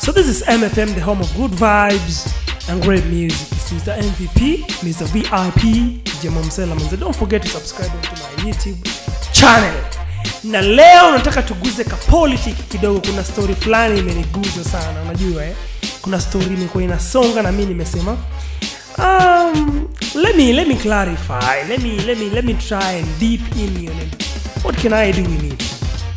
So this is MFM, the home of good vibes and great music. It's Mr. MVP, Mr. VIP, Jemo Msela Manze. Don't forget to subscribe to my YouTube channel. Na leo nataka tuguze ka politics kidogo. Kuna story fulani imeniguza sana, unajua eh? Kuna story imekuwa inasonga na mimi nimesema um, let me let me clarify. Let me let me let me try and deep in on it. What can I do in it?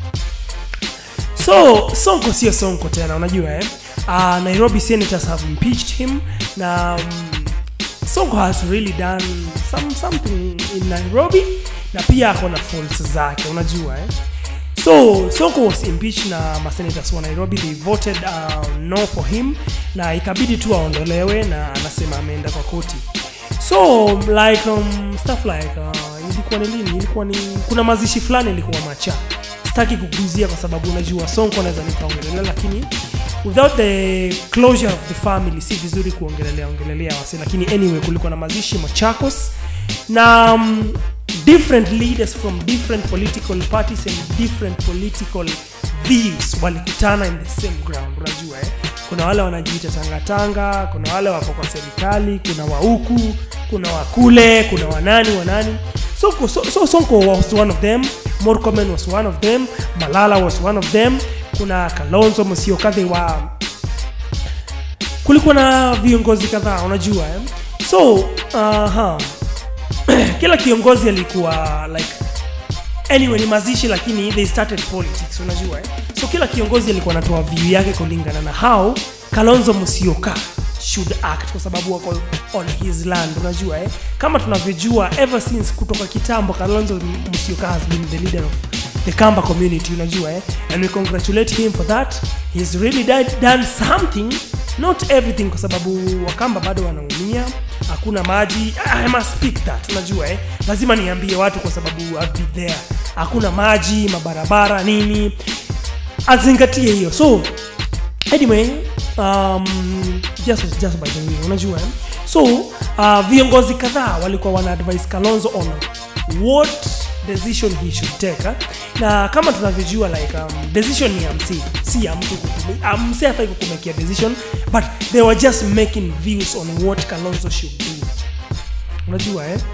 so sonko sio sonko tena unajua eh? uh, nairobi senators have impeached him na um, sonko has really done some, something in nairobi na pia ako na faults zake unajua eh? so sonko was impeached na masenators wa nairobi they voted uh, no for him na ikabidi tu aondolewe na anasema ameenda kwa koti so like um, stuff like uh, ilikuwa ni lini ilikuwa ni kuna mazishi fulani ilikuwa macha sitaki kuguzia kwa sababu unajua sonko naweza nikaongelelea lakini without the closure of the family si vizuri kuongelelea ongelelea wase lakini anyway kulikuwa na mazishi machakos na um, different leaders from different political parties and different political views walikutana in the same ground unajua eh? kuna wale wanajiita tangatanga kuna wale wako kwa serikali kuna wauku kuna wakule kuna wanani wanani so, so, so sonko was one of them morcomen was one of them malala was one of them kuna kalonzo musyoka they were kulikuwa na viongozi kadhaa unajua eh? so uh-huh. kila kiongozi alikuwa like anyway ni mazishi lakini they started politics unajua eh? so kila kiongozi alikuwa anatoa view yake kulingana na how kalonzo musyoka should act kwa sababu wako on his land unajua eh? kama tunavyojua ever since kutoka kitambo kalonzo musyoka has been the leader of the kamba community unajua eh? and we congratulate him for that he's really died, done something not everything kwa sababu wakamba bado wanaumia hakuna maji I must speak that unajua eh? lazima niambie watu kwa sababu I've been there hakuna maji mabarabara nini azingatie hiyo so anyway um, just, just by the way unajua eh? so uh, viongozi kadhaa walikuwa wana advise kalonzo on what decision he should take eh? na kama tunavyojua like um, decision ni ya msi si ya mtu kukumi- um, msi afai kukumekia decision but they were just making views on what kalonzo should do unajua eh?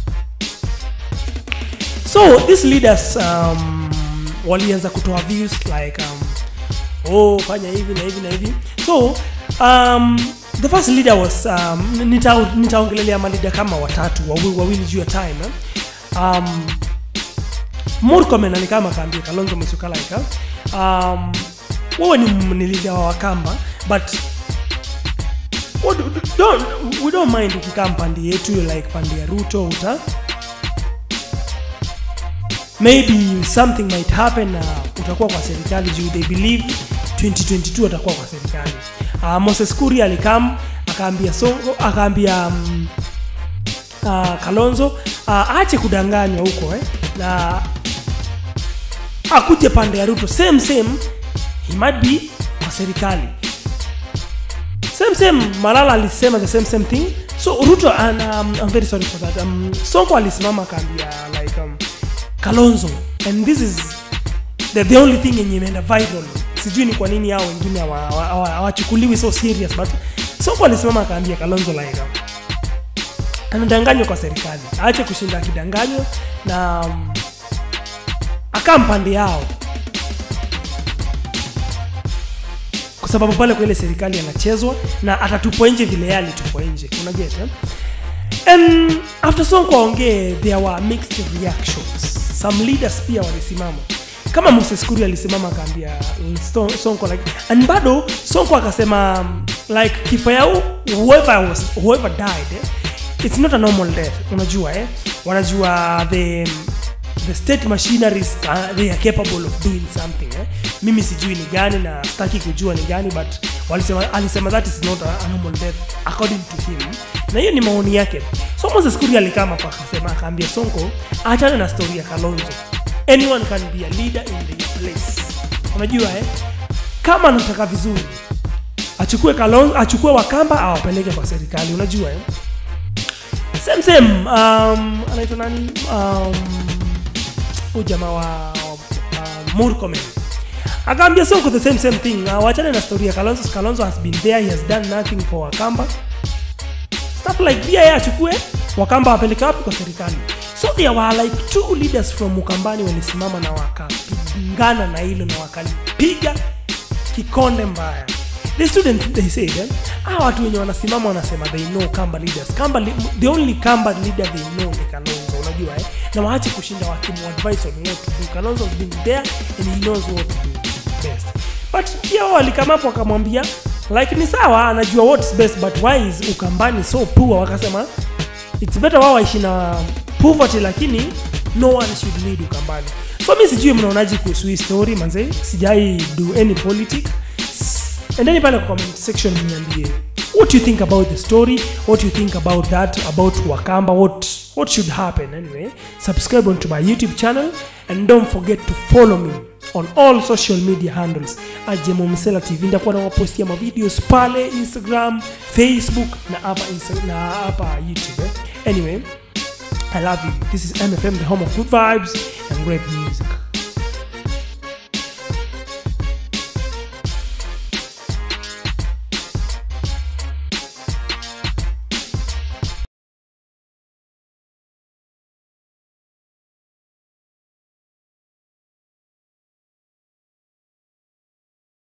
so these leaders um, walianza kutoa views like um, oh fanya hivi na hivi na hivi so um, the first leader was um, nita- nitaongelelea malida kama watatu wawili, wawili juu ya time eh? um, murkomen alikama akaambia kalonzo musyoka like eh? um, wewe ni, ni leader wa wakamba but what, don't, we don't mind ukikaa mpandi yetu like pandi ya ruto uta maybe something might happen na uh, utakuwa kwa serikali juu they believe 2022 atakuwa kwa serikali uh, moses kuri alikam akaambia songo akaambia um, uh, kalonzo uh, aache kudanganywa huko eh, na akuje pande ya ruto same same he might be kwa serikali same same malala alisema the same same thing so ruto and, um, i'm very sorry for that um, sonko alisimama akaambia like um, kalonzo and this is the, the only thing yenye imeenda viral sijui ni kwa nini hao wengine hawa- hawa- hawa- hawachukuliwi so serious but sonko alisimama akaambia kalonzo like um, anadanganywa kwa serikali aache kushinda akidanganywa na um, akaa mpande yao kwa sababu pale kwa ile serikali anachezwa na atatupwa nje vile yeye alitupwa nje unaget eh? and after sonko aongee there were mixed reactions some leaders pia walisimama kama moses kuri alisimama akaambia Sto- sonko like and bado sonko akasema um, like kifo yao whoever, was, whoever died eh, it's not a normal death unajua eh? wanajua the the state machineries uh, they are capable of doing something eh? mimi sijui ni gani na sitaki kujua ni gani but walisema, alisema that is not a, a normal death according to him na hiyo ni maoni yake so moses kuri alikama pa akasema akaambia sonko achane na story ya kalonzo anyone can be a leader in their place unajua eh? kama anataka vizuri achukue kalonzo achukue wakamba awapeleke kwa serikali unajua eh? same same um, anaitwa nani um, huyu jamaa wa uh, murkomen akaambia sonko the same same thing uh, wachane na story ya kalonzo kalonzo has been there he has done nothing for wakamba stuff like pia yeye achukue wakamba wapeleke wapi kwa serikali so there were like two leaders from ukambani walisimama na wakapingana na hilo na wakalipiga kikonde mbaya the students they said eh, hawa watu wenye wanasimama wanasema they know kamba leaders kamba li, the only kamba leader they know ni kalonzo unajua eh na waache kushinda wakimuadvise on what to do kalonzo has been there and he knows what to do best but pia wao walikamapo wakamwambia like ni sawa anajua what's best but why is ukambani so poor wakasema it's better wao waishi na poverty lakini no one should lead ukambani so mi sijui mnaonaji kuhusu hii story manze sijai do any politic endeni pale kwa comment section niambie what you think about the story what you think about that about wakamba what what should happen anyway subscribe onto my youtube channel and don't forget to follow me on all social media handles ajemomsela tv ndakuwa nawapostia mavideos pale instagram facebook na hapa Insta- na hapa youtube eh? anyway i love you this is mfm the home of good vibes and great music